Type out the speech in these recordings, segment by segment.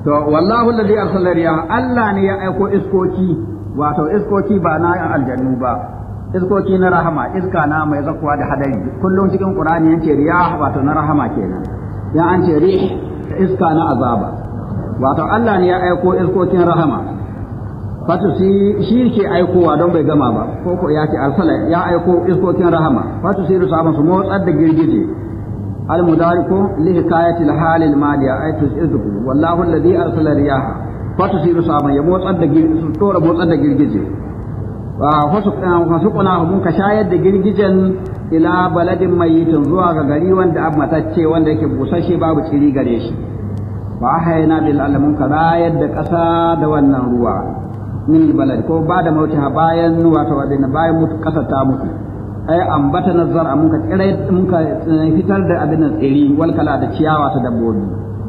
to wallahu alladhi arsala riyah Allah ne ya aiko iskoki wato iskoki ba na aljannu ba iskoki na rahama iska na mai zakuwa da hadari kullum cikin qur'ani yace riyah wato na rahama kenan ya an ce rih iska na azaba wato Allah ne ya aiko iskokin rahama fatu shi ke aikowa don bai gama ba ko ko ya ce arsala ya aiko iskokin rahama fatu siru sahaban su motsar da girgije al mudariku li hikayati al hal al maliya ay tusidu wallahu alladhi arsala riyaha fatu siru sahaban ya motsar da girgije su tora motsar da girgije wa fasu kuna mun ka shayar da girgijen ila baladin mayitin zuwa ga gari wanda ab matacce wanda yake busashe babu ciri gare shi wa ahayna bil alamun ka rayar da ƙasa da wannan ruwa min balad ko ba da mauti bayan wato wadina bayan mutu ƙasa ta mutu ai ambata nazar mun ka tsire mun ka fitar da abin tsiri wal kala da ciyawa ta dabbobi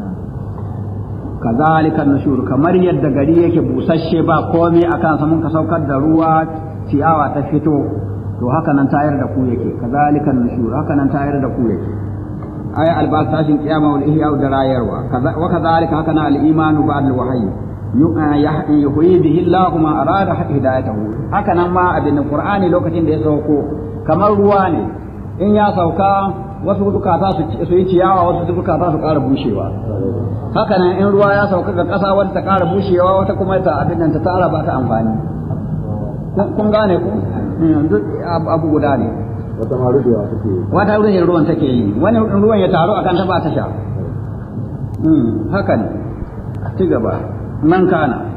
kazalika nushur kamar yadda gari yake busasshe ba komai akan sa mun ka saukar da ruwa ciyawa ta fito to haka nan tayar da ku yake kazalika nushur haka nan tayar da ku yake ay albas tashin kiyama wal ihya da rayarwa wa kazalika haka nan al imanu ba'd al wahyi yuhyi bihi Allah ma arada hidayatahu haka nan ma abin qur'ani lokacin da ya sauko kamar ruwa ne in ya sauka wasu dukata su yi ciyawa wasu dukata su ƙara bushewa haka nan in ruwa ya sauka ga ƙasa wata ta ƙara bushewa wata kuma ta abin nan ta tara ba ta amfani kun gane ku duk abu guda ne wata ma rubewa take yi wata ruwan ruwan take yi wani ruwan ya taru akan ta ba ta sha haka ne ci gaba man kana